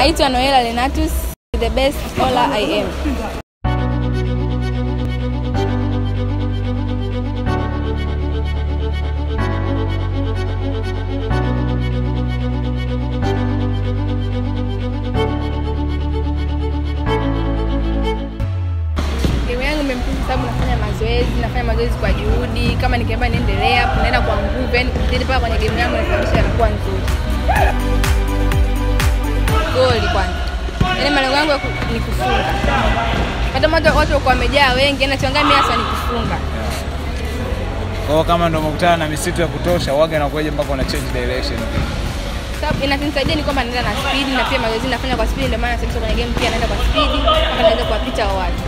Naitwa Noela Lenatus, the best scholar I am. Elimu yangu imempiza sababu nafanya mazoezi, nafanya mazoezi kwa juhudi. Kama nikiamba niendelea hapo, naenda kwa nguvu, yani kuzidi mpaka kwenye game yangu nasababisha inakuwa nzuri. Goli kwanza, yaani malengo yangu ya ku- ni kufunga. Hata watu watu walikuwa wamejaa wengi, yani nachangaa mimi hasa ni kufunga. Kwa hiyo kama ndo umekutana na misitu ya kutosha, waga inakuwaje mpaka una change direction? Sababu inanisaidia ni kwamba naenda na speed na pia mazoezi nafanya kwa speed, ndio maana sasa kwenye game pia naenda kwa speed mpaka naweza kuwapita hao watu.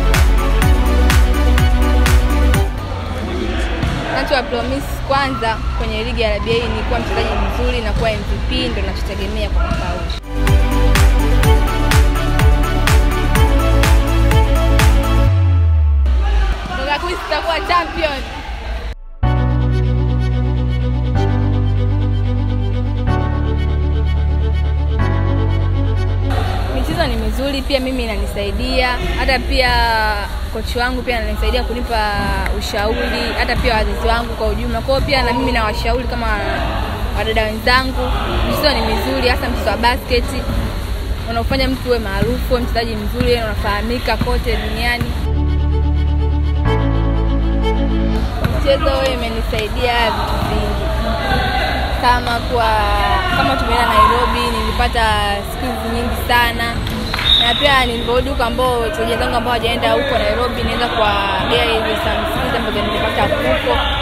Nacho promise kwanza kwenye ligi ya RBA ni kuwa mchezaji mzuri na kuwa MVP, ndio nachotegemea kwa mwaka huu. Mwaka huu sitakuwa champion. Michezo ni mizuri pia, mimi inanisaidia, hata pia kochi wangu pia ananisaidia kunipa ushauri, hata pia wazazi wangu kwa ujumla. Kwa hiyo pia na mimi nawashauri kama wadada wenzangu, michezo ni mizuri, hasa mchezo wa basket unaofanya mtu uwe maarufu, uwe mchezaji mzuri, unafahamika kote duniani. Mchezo huo imenisaidia vitu vingi kama kwa kama tumeenda Nairobi nilipata skills nyingi sana, na pia nilivyorudi huko ambao wachezaji wenzangu ambao hawajaenda huko Nairobi, niweza kuwagea hizo some skills ambazo nilipata huko